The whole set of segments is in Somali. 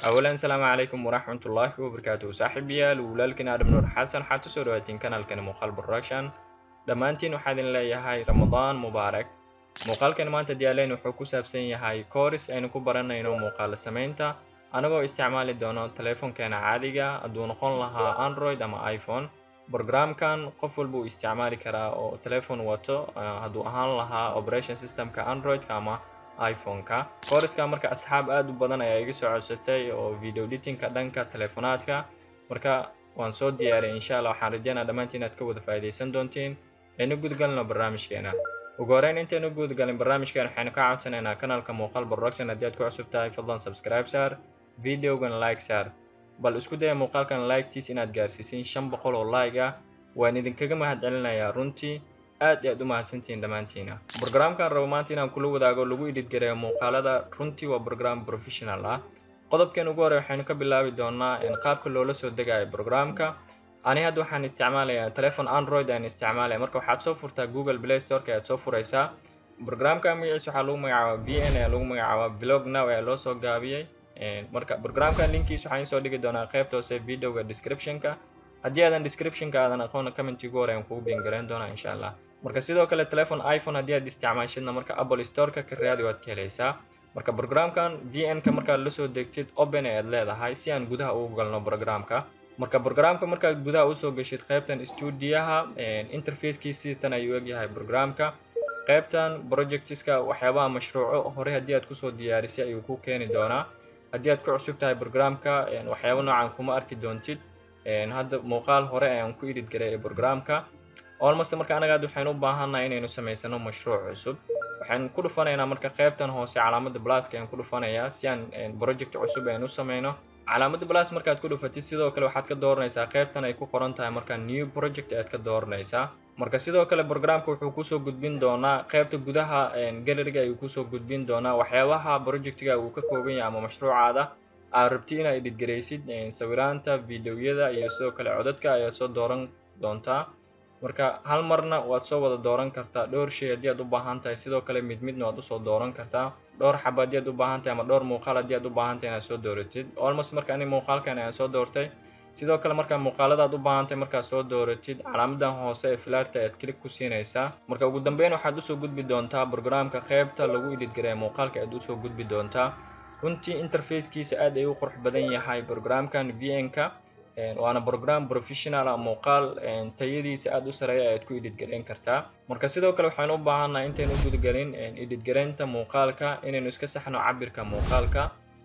awalan salaamu calaykum waraxmatullaahi wabarakaatuhu saaxiibayaal walaalkiin aadam nuur xasan waxaad kusoo dhawaatiin kanaalkani muuqaal production dhammaantiin waxaa idin leeyahay ramadaan mubaarak muuqaalkan maanta diyaaleen wuxuu ku saabsan yahay kooris aynu ku baranayno muuqaala samaynta anagoo isticmaali doono teleefonkeena caadiga hadduu noqon lahaa android ama iphone brogramkan qof walba uu isticmaali karaa oo teleefon wato hadduu ahaan lahaa operation systemka androidka ama iphone-ka kooriska marka asxaab aad u badan ayaa iga soo codsatay oo video editingka dhanka telefonaadka marka waan soo diyaariyay insha allah waxaan rajeynaa dhammaantiin inaad ka wada faa'iidaysan doontiin aynu gudgalno barnaamijkeena ugu horeyn intaynu gudgalin barnaamijkeena waxaynu ka codsanaynaa kanaalka muuqaal production haddii aad ku cusub tahay fadlan subscribe saar videogan like saar bal isku daya muuqaalkan like-tiis inaad gaarsiisin shan boqol oo like ah waan idinkaga mahad celinayaa runtii aad i aad u mahadsantihiin dhammaantiina brogramkan rabo maanta inaan kula wadaago lagu idhidgareeyo muuqaalada runtii waa brogram professional ah qodobkan ugu horey waxaynu ka bilaabi doonaa qaabka loola soo degayo brogramka ani hadda waxaan isticmaalayaa telefon android aan isticmaalaya marka waxaad soo furtaa google play storeka ayaad soo furaysaa brogramka magaciisa waxaa lagu magacaabaa b n ayaa lagu magacaabaa blog now ayaa loo soo gaabiyey marka brogramkan linkiis waxaan soo dhigi doonaa qaybta hoose videoga descriptionka haddii aadan descriptionka aadan aqoona commenti ugu hore aan kugu biingarayn doonaa insha allah marka sidoo kale telefon iphone haddii aad isticmaashidna marka apple storeka ka raadi waad ka helaysaa marka brogramkan v n ka markaad lasoo degtid open ayaad leedahay si aan gudaha ugu galno brogramka marka brogramka markaad gudaha usoo geshid qaybtan stuudiyaha interfacekiisii tan ayuu egyahay brogramka qaybtan projectiska waxyaabaha mashruuco hore haddii aad kusoo diyaarisay ayuu ku keeni doonaa haddii aad ku cusub tahay brogramka waxyaaba noocan kuma arki doontid hadda muuqaal hore ayaan ku idhid gareeyay brogramka almost marka anaga ad waxaynu u baahannahay inaynu samaysano mashruuc cusub waxaan ku dhufanaynaa marka qaybtan hoose calaamada blaska ayaan ku dhufanayaa si aan project cusub aynu u samayno calaamada blas markaad ku dhufatid sidoo kale waxaad ka dooranaysaa qaybtan ay ku qoran tahay marka new project ayaad ka dooranaysaa marka sidoo kale brogramka wuxuu kusoo gudbin doonaa qaybta gudaha galeriga ayuu kusoo gudbin doonaa waxyaabaha projectiga uu ka kooban yahay ama mashruucaada aad rabti inaad idhidgaraysid sawiraanta videoyada iyo sidoo kale codadka ayaad soo dooran doontaa marka hal marna waad soo wada dooran kartaa dhowr shay haddii aad u baahan tahay sidoo kale mid midna waad usoo dooran kartaa dhowr xaba haddii aad u baahan tahay ama dhowr muuqaal haddii aad u baahan tahay inaad soo dooratid almost marka ani muuqaalkan ayaan soo doortay sidoo kale markaa muuqaalada aad u baahan tahay markaad soo dooratid calaamadan hoose ee filaarta ayaad click ku siinaysaa marka ugu dambeyn waxaad usoo gudbi doontaa brogramka qaybta lagu idhidgareeya muuqaalka ayaad usoo gudbi doontaa runtii interfacekiisa aad ay u qurux badan yahay brogramkan v n-ka waana brogram professional ah muuqaal tayadiisa aad u sareeya ayaad ku idhidgarayn kartaa marka sidoo kale waxaynu u baahannahay intaynu u gudgalin idhidgaraynta muuqaalka inaynu iska saxno cabirka muuqaalka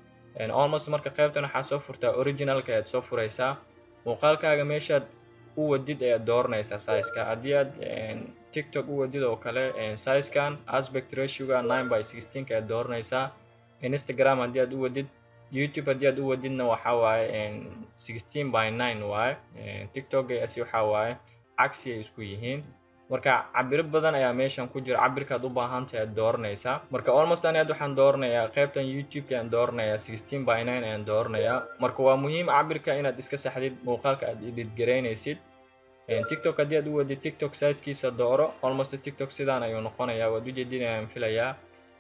almost marka qaybtan waxaad soo furtaa originalka ayaad soo furaysaa muuqaalkaaga meeshaad u wadid ayaad dooranaysaa sizeka haddii aad tiktok u wadid oo kale sizkan aspect ratioga nine by sixteenka ayaad dooranaysaa instagram haddii aad u wadid youtube haddii aad u wadidna waxa waaye sixteen by nine waaye tiktok asi waxa waaye cagsi ay isku yihiin marka cabiro badan ayaa meeshan ku jira cabirkaad u baahan tahay aad dooranaysaa marka almost ani aad waxaan dooranayaa qaybtan youtube-ka ayaan dooranayaa sixteen by nine ayaan dooranayaa marka waa muhiim cabirka inaad iska saxdid muuqaalka aad idhidgaraynaysid tiktok haddii aad u wadid tiktok sizekiisa dooro almost tiktok sidaan ayuu noqonayaa waad ujeedin ayaan filayaa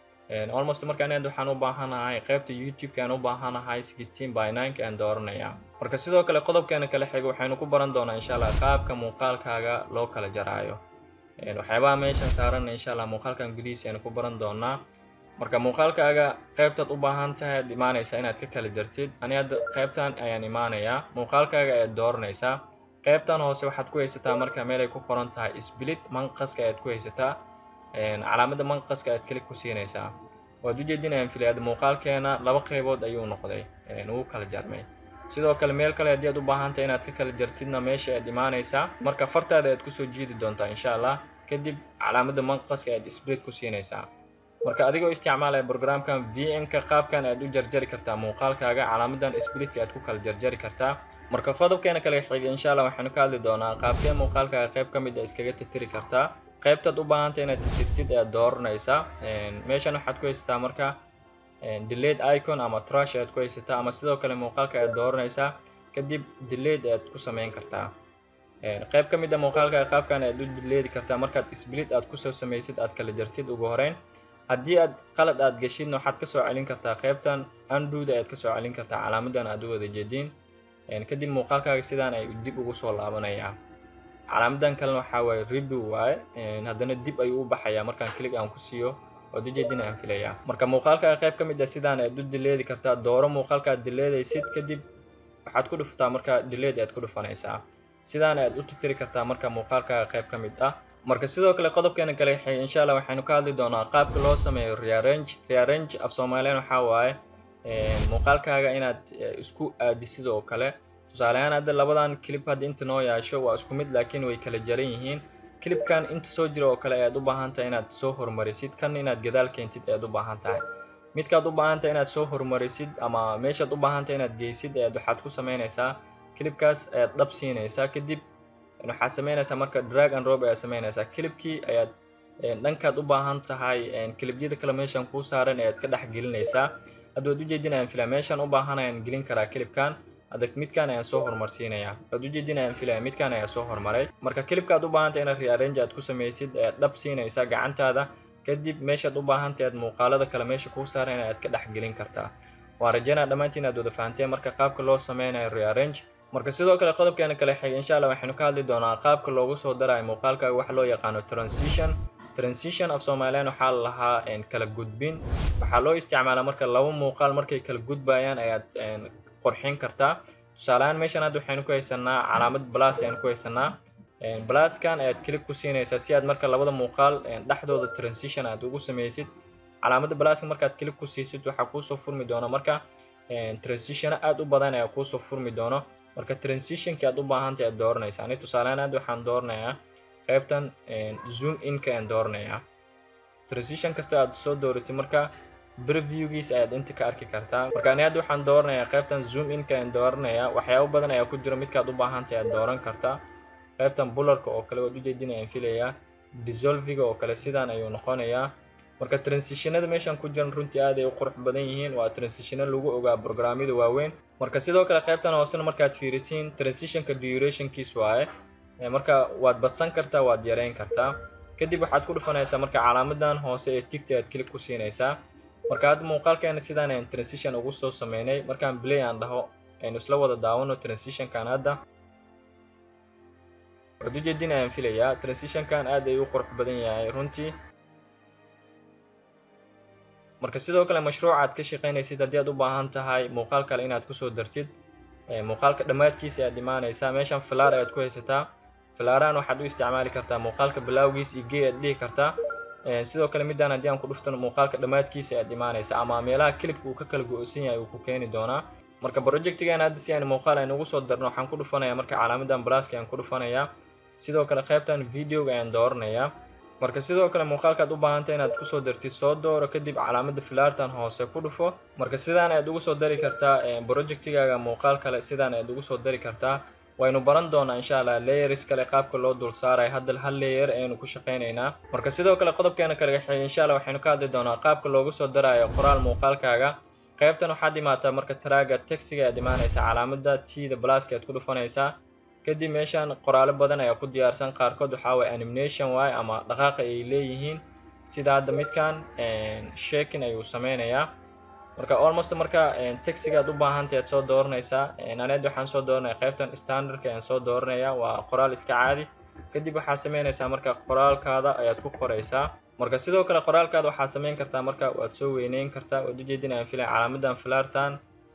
almost markaan aad waxaan u baahanahay qaybta youtube-ka aan u baahanahay sixteen by nine-ka aan dooranayaa marka sidoo kale qodobkeena kala xiga waxaynu ku baran doonaa insha allah qaabka muuqaalkaaga loo kala jaraayo waxyaabaha meeshan saaran insha allah muuqaalkan gudihiisa aynu ku baran doonaa marka muuqaalkaaga qaybtaad u baahan tahay aad imaanaysaa inaad ka kala jartid ani hadda qaybtan ayaan imaanayaa muuqaalkaaga ayaad dooranaysaa qaybtan hoose waxaad ku haysataa marka meel ay ku qoran tahay split manqaska ayaad ku haysataa calaamada manqaska ayaad kalik ku siinaysaa waad ujeedinayaan filayad muuqaalkeena laba qaybood ayuu noqday ugu kala jarmay sidoo kale meel kale haddii aad u baahan tahay inaad ka kala jartidna meesha aad imaanaysaa marka fartaada aad kusoo jiidi doontaa insha allah kadib calaamada manqaska ayaad split ku siinaysaa marka adigoo isticmaalaya brogramkan v n-ka qaabkan aad u jarjari kartaa muuqaalkaaga calaamadan splitka aad ku kala jarjari kartaa marka qodobkeena kale xiga insha allah waxaynu ka hadli doonaa qaabkee muuqaalkaaga qayb ka mid a iskaga tirtiri kartaa qaybtaad u baahantay inaad tirtirtid ayaad dooranaysaa meeshan waxaad ku haysataa marka delate icon ama trash ayaad ku haysataa ama sidoo kale muuqaalka ayaad dooranaysaa kadib delate ayaad ku samayn kartaa qayb ka mid a muuqaalkaaga qaabkan ayaad u dileedi kartaa markaad split aad kusoo samaysid aad kala jartid ugu horeyn haddii aad qalad aad geshidna waxaad kasoo celin kartaa qaybtan anduda ayaad kasoo celin kartaa calaamadan aad u wada jeediin kadib muuqaalkaaga sidaan ay dib ugu soo laabanayaa calaamadan kalena waxaa waaye review waaye haddana dib ayuu u baxayaa markaan click aan ku siiyo oo ujeedina aan filayaa marka muuqaalkaaga qayb ka mid ah sidaan aad u dileedi kartaa dooro muuqaalka aad dileedaysid kadib waxaad ku dhufataa marka dileed aad ku dhufanaysaa sidaan aad u tirtiri kartaa marka muuqaalkaaga qayb ka mid ah marka sidoo kale qodobkeena kale insha allah waxaynu ka hadli doonaa qaabka loo sameeyo rearrange rearrange af soomaaliyan waxaa waaye muuqaalkaaga inaad isku aadisid oo kale tusaale ahaan hadda labadan clip hadda inta noo yaasho waa isku mid laakiin way kala jaran yihiin clipkan inta soo jira oo kale ayaad u baahan tahay inaad soo hormarisid kan inaad gadaal keentid ayaad u baahan tahay midkaad u baahan tahay inaad soo hormarisid ama meeshaad u baahan tahay inaad geysid ayaad waxaad ku sameynaysaa clipkaas ayaad dhab siinaysaa kadib waxaad sameynaysaa marka drag and rob ayaad sameynaysaa clipkii ayaad dhankaad u baahan tahay clipyada kale meeshan kuu saaran ayaad ka dhex gelinaysaa hadda waad ujeedin ayaan filaya meeshaan u baahan ayaan gelin karaa clipkan hadda midkaan ayaan soo hormarsiinayaa waad ujeedin ayaan filaya midkaan ayaa soo hormaray marka clipkaad u baahan tahay inaad rearrange aad ku samaysid ayaad dhab siinaysaa gacantaada kadib meeshaad u baahan tahay aad muuqaalada kale meesha kuu saaran ayaad ka dhex gelin kartaa waan rajaynaa dhammaantiin aad wada fahanteen marka qaabka loo sameynayo rearrange marka sidoo kale qodobkeena kale xig insha allah waxaynu ka hadli doonaa qaabka loogu soo darayo muuqaalkaaga waxa loo yaqaano transition transition af soomaaliyan waxaa la lahaa kala gudbin waxaa loo isticmaalaa marka laba muuqaal markay kala gudbayaan ayaad qorxin kartaa tusaaleahaan meeshan hadda waxaynu ku haysanaa calaamad blas ayaan ku haysanaa blaskan ayaad click ku siinaysaa si aad marka labada muuqaal dhexdooda transition aad ugu sameysid calaamadda blaska markaad click ku siisid waxaa kuusoo furmi doona marka transitiono aad u badan ayaa kuusoo furmi doono marka transitionki aad u baahantay aad dooranaysaa ani tusaalehaan hadda waxaan dooranayaa qaybtan zoom inka ayaan dooranayaa transition kasta aad soo dooratid marka previewgiis ayaad inta ka arki kartaa marka ani hadda waxaan dooranayaa qaybtan zoom inka ayaan dooranayaa waxyaabo badan ayaa ku jira midkaad u baahantahay aad dooran kartaa qaybtan bularka oo kale waad ujeedin ayaan filayaa dissolviga oo kale sidaan ayuu noqonayaa marka transitionada meeshan ku jiran runtii aad ay u qurux badan yihiin waa transitiono lagu ogaa programyada waaweyn marka sidoo kale qaybtan hoosena markaad fiirisiin transitionka durationkiis waaye marka waad badsan kartaa waad yareyn kartaa kadib waxaad ku dhufanaysaa marka calaamadan hoose ee tigta aad click ku siinaysaa marka hadda muuqaalkeena sidaan ayaan transition ugu soo sameynay markaan play aan dhaho aynu isla wada daawano transitionkan hadda waad ujeedin ayaan filayaa transitionkan aad ay u qurux badan yahay runtii marka sidoo kale mashruuca aad ka shaqaynaysid haddii aad u baahan tahay muuqaal kale inaad kusoo dartid muuqaalka dhammaadkiisa ayaad imaanaysaa meeshan filaar ayaad ku haysataa filaarahan waxaad u isticmaali kartaa muuqaalka bilaawgiis iyo gee aad dhihi kartaa sidoo kale midaan haddii aan ku dhuftano muuqaalka dhammaadkiisa ayaad imaanaysaa ama meelaha clipka uu ka kala go-san yahay uu ku keeni doonaa marka projectigan hadda si aan muuqaal aynu ugu soo darno waxaan ku dhufanayaa marka calaamadan blaska ayaan ku dhufanayaa sidoo kale qaybtan videoga ayaan dooranayaa marka sidoo kale muuqaalkaad u baahantay inaad kusoo dartid soo dooro kadib calaamada filaartan hoose ku dhufo marka sidaan ayaad ugu soo dari kartaa projectigaaga muuqaal kale sidaan ayaad ugu soo dari kartaa waynu baran doonaa insha allah layers kale qaabka loo dul saarayo hadda hal layer ayaynu ku shaqaynaynaa marka sidoo kale qodobkeena kale xigay insha allah waxaynu ka hadli doonaa qaabka loogu soo darayo qoraal muuqaalkaaga qaybtan waxaad imaataa marka traaga taxiga ayaad imaanaysaa calaamada tda blaska ayaad ku dhufanaysaa kadib meeshan qoraalo badan ayaa ku diyaarsan qaarkood waxaa waye animation waaye ama dhaqaaqa ay leeyihiin sida hadda midkan shakin ayuu sameynayaa marka almost marka taxigaad u baahantahy aad soo dooranaysaa aneed waxaan soo dooranaya qaybtan standardka ayaan soo dooranaya waa qoraal iska caadi kadib waxaad sameynaysaa marka qoraalkaada ayaad ku qoraysaa marka sidoo kale qoraalkaada waxaad sameyn kartaa marka waad soo weyneyn kartaa waad ujeedin ayaan filaya calaamadan filartan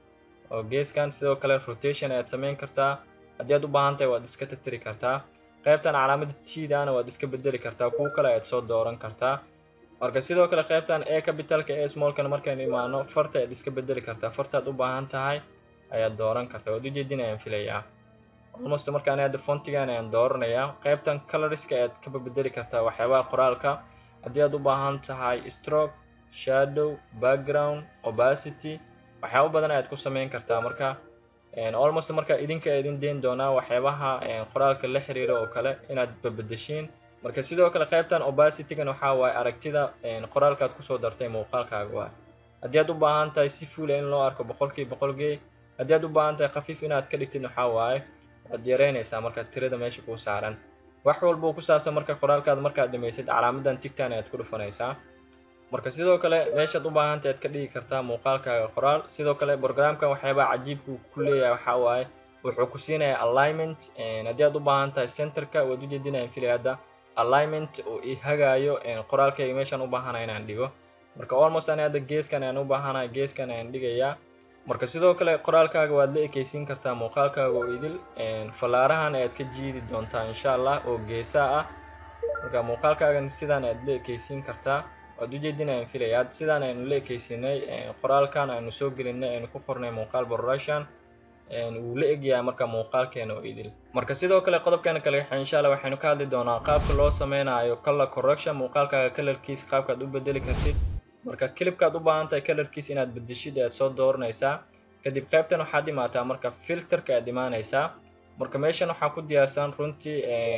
oo geeskan sidoo kale rotation ayaad sameyn kartaa haddii aad u baahan tahay waad iska tirtiri kartaa qaybtan calaamada tdana waad iska bedeli kartaa kuwa kale ayaad soo dooran kartaa marka sidoo kale qaybtan e capitalka e smallkana markaynu imaano farta ayaad iska bedeli kartaa fartaad u baahan tahay ayaad dooran kartaa waad ujeedin ayaan filayaa almost markaan hadda fontigan ayaan dooranayaa qaybtan coloriska ayaad ka bedeli kartaa waxyaabaha qoraalka haddii aad u baahan tahay stroke shadow background opacity waxyaabo badan ayaad ku sameyn kartaa marka almost marka idinka idin deyn doonaa waxyaabaha qoraalka la xiriira oo kale inaad babedeshiin marka sidoo kale qaybtan obacitygan waxaa waaye aragtida qoraalkaad kusoo dartay muuqaalkaaga waa haddii aad u baahan tahay si fuula in loo arko boqolkii boqolgee haddii aad u baahan tahay khafiif inaad ka dhigtid waxaa waaye waad yareynaysaa marka tirada meesha kuu saaran wax walba ku saabsan marka qoraalkaada markaad dhamaysid calaamadan tigtan ayaad ku dhufanaysaa marka sidoo kale meeshaad u baahantay aad ka dhigi kartaa muuqaalkaaga qoraal sidoo kale programkan waxyaabaha cajiibka uu ku leeyahay waxaa waaye wuxuu ku siinayaa alignment haddii aad u baahan tahay centerka waad u jeedinayaan filay hadda alignment uu i hagaayo qoraalkayga meeshaan u baahana inaan dhigo marka almost ani hadda geeskan ayaan u baahanahay geeskan ayaan dhigayaa marka sidoo kale qoraalkaaga waad la ekeysiin kartaa muuqaalkaaga oo idil fallaarahan ayaad ka jiidi doontaa insha allah oo geesaa ah marka muuqaalkaagan sidaan ayaad la ekeysiin kartaa waad ujeedinayaan filayaa sidaan aynu la ekeysinay qoraalkan aynu soo gelinay aynu ku qornay muuqaal production wuu la egyahay marka muuqaalkeena oo idil marka sidoo kale qodobkeena kale insha allah waxaynu ka hadli doonaa qaabka loo sameynayo color correction muuqaalkaaga colorkiisa qaabkaad u bedeli kartid marka clipkaad u baahan tahay colorkiisa inaad bedeshid ayaad soo dooranaysaa kadib qaybtan waxaad imaataa marka filterka aad imaanaysaa marka meeshan waxaa ku diyaarsan runtii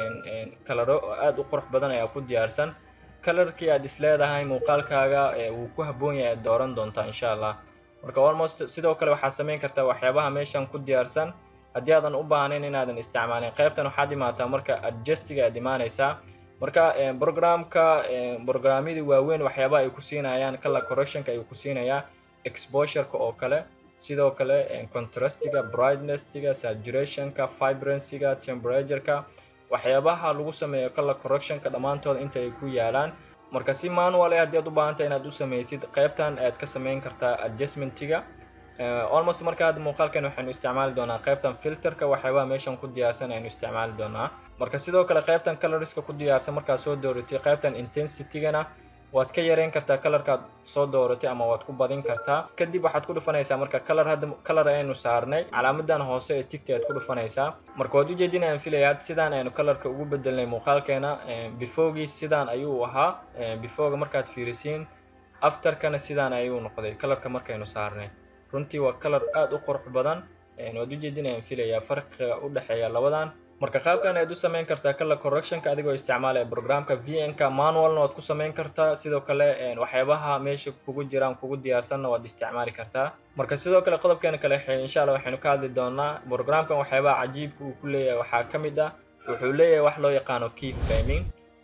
kalaro aad u qurux badan ayaa ku diyaarsan colorkii aad is leedahay muuqaalkaaga wuu ku habboon yahay aad dooran doontaa insha allah marka almost sidoo kale waxaad samayn kartaa waxyaabaha meeshan ku diyaarsan haddii aadan u baahnayn inaadan isticmaalin qaybtan waxaad imaataa marka adjustiga aad imaanaysaa marka programka programyadii waaweyn waxyaabaha ay ku siinayaan color correctionka ayuu ku siinayaa exposureka oo kale sidoo kale contrastiga brightnessiga saturationka vibrancyga temperatureka waxyaabaha lagu sameeyo color correctionka dhammaantooda inta ay ku yaalaan marka si manual ah haddii aad u baahantay inaad u samaysid qaybtan ayaad ka samayn kartaa adjustmentiga almost marka hadda muuqaalkan waxaynu isticmaali doonaa qaybtan filterka waxyaabaha meeshan ku diyaarsan aynu isticmaali doonaa marka sidoo kale qaybtan colorska ku diyaarsan markaad soo dooratay qaybtan intensitygana waad ka yareyn kartaa colorkaad soo dooratay ama waad ku badin kartaa kadib waxaad ku dhufanaysaa marka color hadda color aynu saarnay calaamadan hoose ee tigta ayaad ku dhufanaysaa marka waad ujeedinayaan filayaa sidaan aynu colorka ugu bedelnay muuqaalkeena befogii sidaan ayuu ahaa befoga markaad fiirisiin afterkana sidaan ayuu noqday colorka markaynu saarnay runtii waa color aad u qurux badan waad ujeedinayaan filayaa farqiga u dhexeeya labadan marka qaabkan ayaad u samayn kartaa color correctionka adigoo isticmaalaya programka vnka manualna waad ku samayn kartaa sidoo kale waxyaabaha meesha kugu jiraan kugu diyaarsanna waad isticmaali kartaa marka sidoo kale qodobkeena kale insha allah waxaynu ka hadli doonaa programkan waxyaabaha cajiibka uu ku leeyahay waxaa ka mid ah wuxuu leeyahay wax loo yaqaano key framing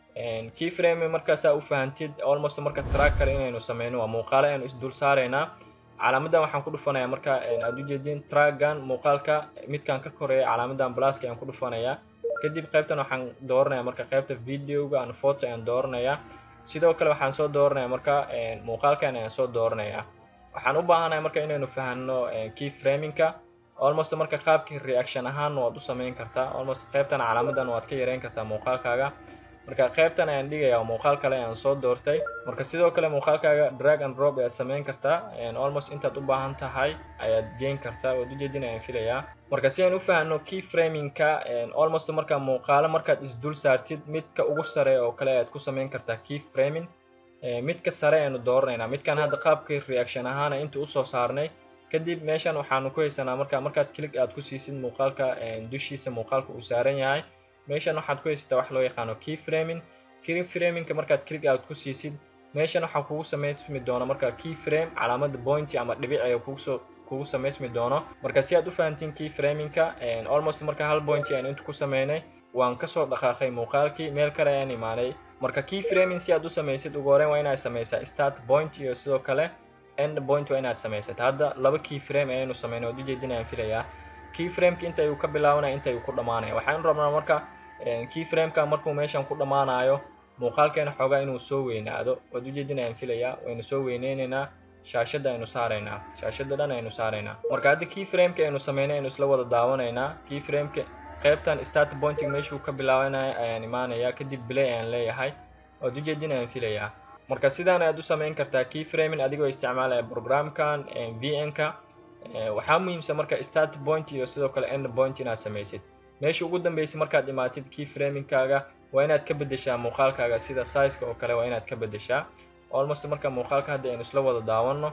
key framing markaasaa u fahantid almost marka track kale inaynu sameyno waa muuqaalo aynu isdul saaraynaa calaamadan waxaan ku dhufanayaa marka aad ujeedin traggan muuqaalka midkan ka koreeya calaamadan blaska ayaan ku dhufanayaa kadib qaybtan waxaan dooranaya marka qaybta videoga an photo ayaan dooranayaa sidoo kale waxaan soo dooranaya marka muuqaalkan ayaan soo dooranaya waxaan u baahanaya marka inaynu fahanno key framingka almost marka qaabkii reaction ahaan waad u samayn kartaa almost qaybtan calaamadan waad ka yareyn kartaa muuqaalkaaga marka qaybtan ayaan dhigayaa muuqaal kale ayaan soo doortay marka sidoo kale muuqaalkaaga drag and drop ayaad samayn kartaa almost intaad u baahan tahay ayaad geyn kartaa waad ujeedin ayaan filayaa marka si aan u fahanno key framingka almost marka muuqaalo markaad isdul saartid midka ugu sare oo kale ayaad ku samayn kartaa key framing midka sare ayanu dooranaynaa midkan hadda qaabkii reaction ahaana inta usoo saarnay kadib meeshan waxaanu ku haysanaa marka markaad click aad ku siisid muuqaalka dushiisa muuqaalka uu saaran yahay meeshan waxaad ku haysataa wax loo yaqaano key framing key framingka markaad click aad ku siisid meeshan waxaa kugu samaysmi doono marka key frame calaamada pointy ama dhibic ayaa kugusoo kugu samaysmi doono marka si aad u fahantiin key framingka almost marka hal pointy aan inta ku sameynay waan kasoo dhaqaaqay muuqaalkii meel kale ayaan imaanay marka key framing si aad u samaysid ugu horeyn waa inaad samaysaa start point iyo sidoo kale end point waa inaad samaysata hadda laba key frame ayaynu sameynay waad ujeedinayaan filayaa key frameka inta ayuu ka bilaabanaya inta ayuu ku dhamaanaya waxaan rabnaa marka key frameka markuu meeshan ku dhammaanayo muuqaalkeena xoogaa inuu soo weynaado waad ujeedinayaan filayaa waynu soo weyneyneynaa shaashadda aynu saaraynaa shaashadda dhan aynu saaraynaa marka hadda key frameka aynu sameynay aynu isla wada daawanaynaa key frameka qaybtan start pointing meeshuu ka bilaabanaya ayaan imaanayaa kadib bilay ayaan leeyahay waad ujeedinayaan filayaa marka sidaan ayaad u samayn kartaa key framing adigoo isticmaalaya programkan vn-ka waxaa muhiimsan marka start point iyo sidoo kale end point inaad samaysid meesha ugu dambeysay markaad imaatid key framingkaaga waa inaad ka bedeshaa muuqaalkaaga sida sizeka oo kale waa inaad ka bedeshaa almost marka muuqaalka hadda aynu isla wada daawano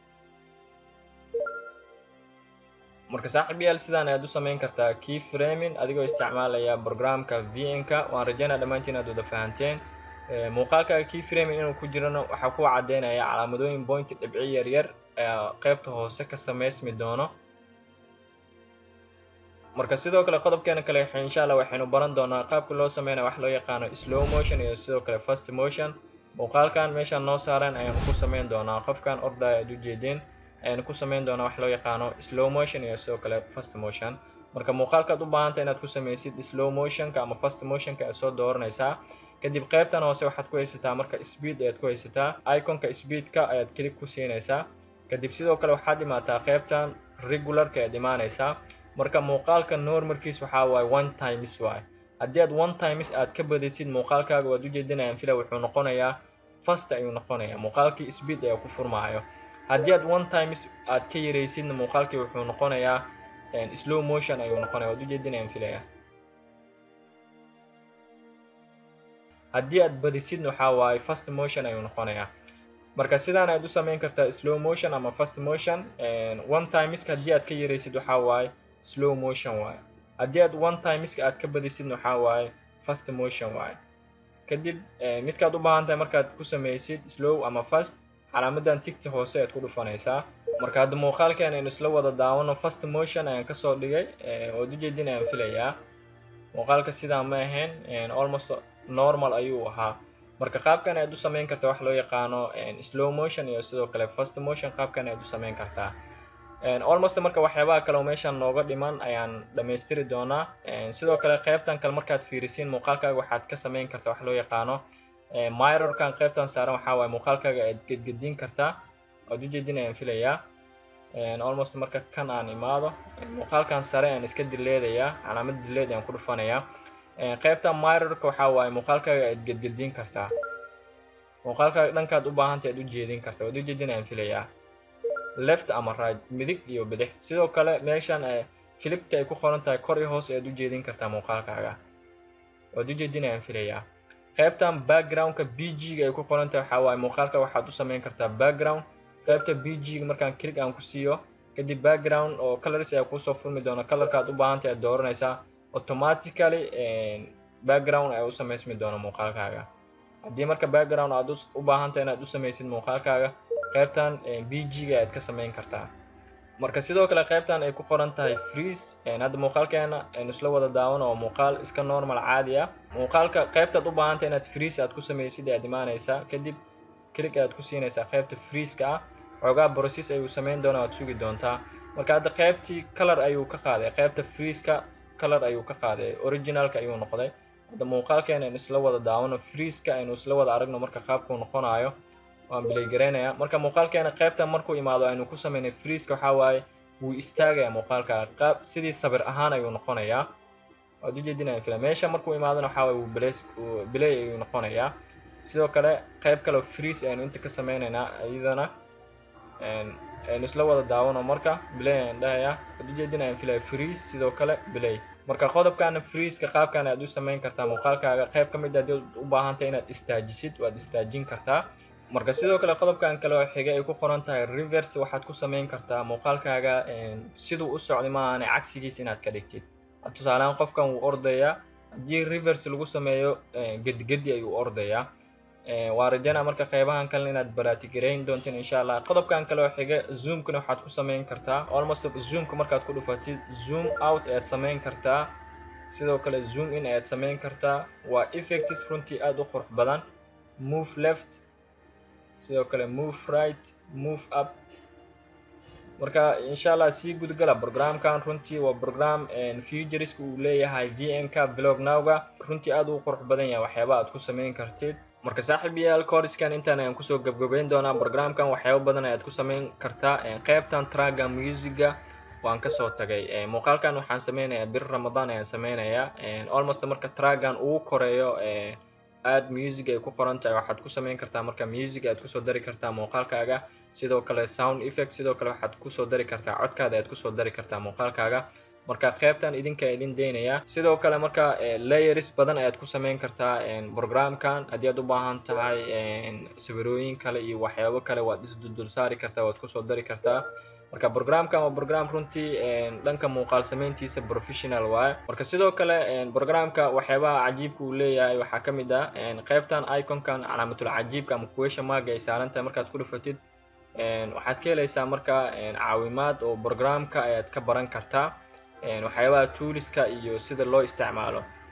marka saaxiib yaal sidaan ayaad u samayn kartaa key framing adigoo isticmaalaya programka vn-ka waan rajaynaa dhammaantiin aad wada fahanteen muuqaalkaaga key framing inuu ku jirano waxaa ku caddeynaya calaamadooyin point dhibci yaryar qaybta hoose ka samaysmi doono marka sidoo kale qodobkeena kale insha allah waxaynu baran doonaa qaabka loo sameynaya wax loo yaqaano slow motion iyo sidoo kale fast motion muuqaalkan meeshaan noo saaran ayaanu ku sameyn doonaa qofkan ordaya aad ujeedeen ayaanu ku sameyn doonaa wax loo yaqaano slow motion iyo sidoo kale fast motion marka muuqaalkaad u baahanta inaad ku sameysid slow motionka ama fast motionka aad soo dooranaysaa kadib qaybtan hoose waxaad ku haysataa marka speed ayaad ku haysataa iconka speedka ayaad click ku siinaysaa kadib sidoo kale waxaad imaataa qaybtan regularka ayaad imaanaysaa marka muuqaalka normalkiis waxaa waaye one times waaye haddii aad one times aad ka badisid muuqaalkaaga waad ujeedinayaan fila wuxuu noqonayaa fast ayuu noqonayaa muuqaalkii speed ayaa ku furmaayo haddii aad one times aad ka yaraysidna muuqaalkii wuxuu noqonayaa slow motion ayuu noqonaya waad ujeedinayaan filaya haddii aad badisidna waxaa waaye fast motion ayuu noqonayaa marka sidaan aad u sameyn kartaa slow motion ama fast motion one timeska haddii aad ka yaraysid waxaa waaye slow motion waaye haddii aad one timeska aad ka badisidna waxaa waaye fast motion waaye kadib midkaad u baahan tahay markaad ku sameysid slow ama fast calaamadan tigta hoose ayaad ku dhufanaysaa marka hadda muuqaalkan aynu isla wada daawano fast motion ayaan kasoo dhigay ood ujeedin ayaan filayaa muuqaalka sidaa ma ahayn almost normal ayuu ahaa marka qaabkan ayaad u sameyn kartaa wax loo yaqaano slow motion iyo sidoo kale fast motion qaabkan ayaad u sameyn kartaa almost marka waxyaabaha kale oo meeshan nooga dhiman ayaan dhammaystiri doonaa sidoo kale qaybtan kale markaad fiirisiin muuqaalkaaga waxaad ka sameyn kartaa wax loo yaqaano mirorkan qaybtan saaran waxaa waaye muuqaalkaaga aad gedgedin kartaa waad ujeedin ayaan filayaa almost marka kan aan imaado muuqaalkan sare aan iska dileedayaa calaamad dileed ayaan ku dhufanayaa qaybta mirorka waxaa waaye muuqaalkaaga aad gedgedin kartaa muuqaalkaaga dhankaad u baahantahy aad u jeedin kartaa waad ujeedin ayaan filayaa left ama right midig iyo bidix sidoo kale meeshan filibta ay ku qoran tahay kor iyo hoos ayaad u jeedin kartaa muuqaalkaaga waad ujeedin ayaan filayaa qaybtan backgroundka b g-ga ay ku qoran tahay waxaa waaye muuqaalka waxaad u sameyn kartaa background qaybta b g-ga markaan click aan ku siiyo kadib background oo colors ayaa kusoo furmi doona colorkaad u baahantahy aad dooranaysaa automatically background ayaa u sameysmi doona muuqaalkaaga haddii marka background aad u baahantahy inaad u sameysid muuqaalkaaga qaybtan b g-ga ayaad ka sameyn kartaa marka sidoo kale qaybtan ay ku qoran tahay freeze hadda muuqaalkeena aynu isla wada daawano oo muuqaal iska normal caadi ah muuqaalka qaybtaad u baahantay inaad freeze aad ku sameysid ayaad imaanaysaa kadib click ayaad ku siinaysaa qaybta freezeka ah xoogaa process ayuu sameyn doonaa waad sugi doontaa marka hadda qaybtii color ayuu ka qaaday qaybta freezeka color ayuu ka qaaday originalka ayuu noqday hadda muuqaalkeena aynu isla wada daawano freezeka aynu isla wada aragno marka qaabkuu noqonayo waan bilaygaraynaya marka muuqaalkeena qaybtan markuu imaado aynu ku sameynay freezeka waxaa waaye wuu istaagaya muuqaalka qaab sidii sabir ahaan ayuu noqonayaa waad ujeedinaya fila meesha markuu imaadona waxaa waaye wuu bilays bilay ayuu noqonayaa sidoo kale qayb kale freeze aynu inta ka sameynaynaa iyadana aynu isla wada daawano marka bilay ayaan dhahayaa waad ujeedinayaan filaya freeze sidoo kale bilay marka qodobkana freezeka qaabkan aad u sameyn kartaa muuqaalkaaga qayb ka mid haddii u baahantay inaad istaajisid waad istaajin kartaa marka sidoo kale qodobkan kale oo xiga ay ku qoran tahay reverse waxaad ku sameyn kartaa muuqaalkaaga siduu u socday maahan cagsigiis inaad ka dhigtid tusaalehaan qofkan wuu ordayaa haddii reverse lagu sameeyo gedigedi ayuu ordayaa waa rajana marka qeybahan kale inaad baraatigareyn doontiin insha allah qodobkan kale oo xiga zoomkana waxaad ku sameyn kartaa almost zoomka markaad ku dhufatid zoom out ayaad sameyn kartaa sidoo kale zoom in ayaad sameyn kartaa waa effects runtii aada u qurux badan move left sidoo kale move right move up marka insha allah sii gudgala programkan runtii waa program futuriska uu leeyahay vm-ka blog nowga runtii aada u qurux badan yahay waxyaaba aad ku sameyn kartid marka saaxiib yaal coriskan intaan ayaan kusoo gabgabeyn doonaa programkan waxyaaba badan ayaad ku sameyn kartaa qaybtan traga musica waan kasoo tagay muuqaalkan waxaan sameynayaa bir ramadan ayaan sameynayaa almost marka tragan uu koreeyo aad music ay ku qoran tahay waxaad ku sameyn kartaa marka music aad kusoo dari kartaa muuqaalkaaga sidoo kale sound effect sidoo kale waxaad kusoo dari kartaa codkaada aad kusoo dari kartaa muuqaalkaaga marka qaybtan idinka idin daynaya sidoo kale marka layers badan ayaad ku sameyn kartaa programkan haddii aad u baahan tahay sawirooyin kale iyo waxyaabo kale waad isduldul saari kartaa waad kusoo dari kartaa marka programkan waa program runtii dhanka muuqaal sameyntiisa professional waaye marka sidoo kale programka waxyaabaha cajiibka uu leeyahay waxaa ka mid ah qaybtan iconkan calaamatul cajiibka ama question marga ay saaran tahay markaad ku dhufatid waxaad ka helaysaa marka caawimaad oo programka ayaad ka baran kartaa waxyaabaha tooliska iyo sida loo isticmaalo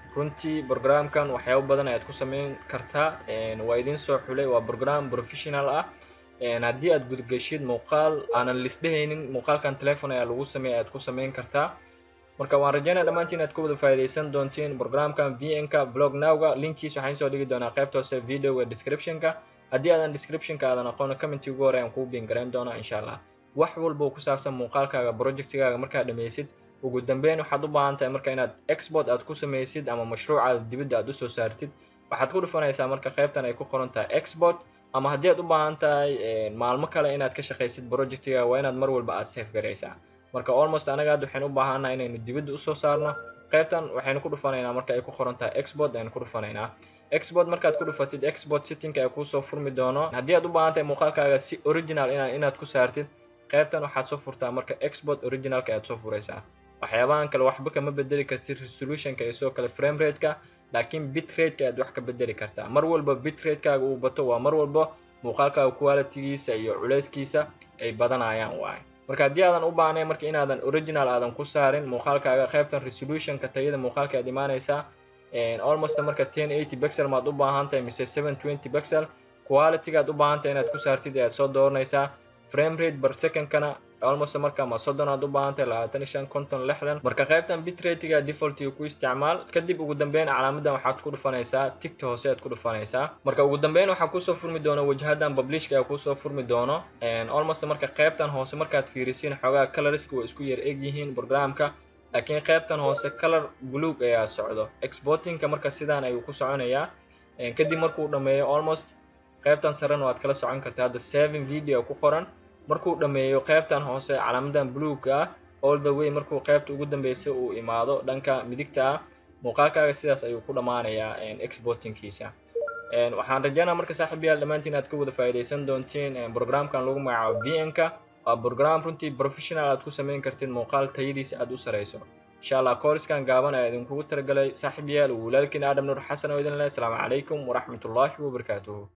runtii programkan waxyaabo badan ayaad ku sameyn kartaa waa idin soo xulay waa program professional ah haddii aad gudgashid muuqaal aanan lisdhehaynin muuqaalkan telefon ayaa lagu sameeya ayaad ku sameyn kartaa marka waan rajaynaya dhammaantiin aad ka wada faa'iidaysan doontiin programkan vn-ka blog nowga linkiis waxaan soo dhigi doonaa qaybta hoose videoga descriptionka haddii aadan descriptionka aadan aqoona commenti ugu hore aan kuu biin garayn doonaa insha allah wax walba oo ku saabsan muuqaalkaaga projectigaaga markaad dhammaysid ugu dambeyn waxaad u baahan tahay marka inaad export aad ku samaysid ama mashruucaada dibadda aad usoo saartid waxaad ku dhufanaysaa marka qaybtan ay ku qoran tahay export ama haddii aad u baahan tahay maalmo kale inaad ka shaqaysid projectigaaga waa inaad mar walba aad safe garaysaa marka almost anaga hadda waxaynu u baahannaha inaynu dibadda usoo saarno qaybtan waxaynu ku dhufanaynaa marka ay ku qoran tahay export aynu ku dhufanaynaa export markaad ku dhufatid export settingka ay kuusoo furmi doono haddii aad u baahan tahay muuqaalkaaga si original ina inaad ku saartid qaybtan waxaad soo furtaa marka export originalka ayaad soo furaysaa waxyaabahan kale waxba kama bedeli kartid resolutionka iyo sidoo kale frame rateka laakiin bit rateka ayaad wax ka bedeli kartaa mar walba bit ratekaaga uu bato waa mar walba muuqaalkaaga qualitygiisa iyo culeyskiisa ay badanayaan waaye marka haddii aadan u baahnayn marka inaadan original aadan ku saarin muuqaalkaaga qaybtan resolutionka tayada muuqaalka aad imaanaysaa almost marka ten eighty bexel maad u baahan tahay mise seven twenty bexel qualitygaad u baahan tahay inaad ku saartid ayaad soo dooranaysaa frame rate bar secondkana almost marka ma soddon aad u baahan tahay labaatan iyo shan konton lixdan marka qaybtan bit ratega defaultiga ku isticmaal kadib ugu dambeyn calaamadan waxaad ku dhufanaysaa tigta hoose aad ku dhufanaysaa marka ugu dambeyn waxaa kusoo furmi doona wajhadan publishka ayaa kusoo furmi doono almost marka qaybtan hoose markaad fiirisiin xoogaa colorska way isku yar eg yihiin programka laakiin qaybtan hoose color buluug ayaa socdo exportingka marka sidaan ayuu ku soconayaa kadib markuu dhameeyo almost qaybtan sarena waad kala socon kartaa hadda seven video ku qoran markuu dhameeyo qaybtan hoose calaamadan bluega ah all the way markuu qaybta ugu dambeysa uu imaado dhanka midigta ah muuqaalkaaga sidaas ayuu ku dhammaanayaa exportingkiisa waxaan rajaynaa marka saaxiib yaal dhammaantiin aad ka wada faa'iidaysan doontiin programkan lagu magacaabo vn-ka waa program runtii professional aad ku samayn kartid muuqaal tayadiisa aad u sarayso insha allah kooriskan gaaban ayaa idinkugu talagalay saaxiib yaal walaalkiin aadam nuur xasan oo idin leh asalaamu calaykum waraxmatullaahi wabarakaatuhu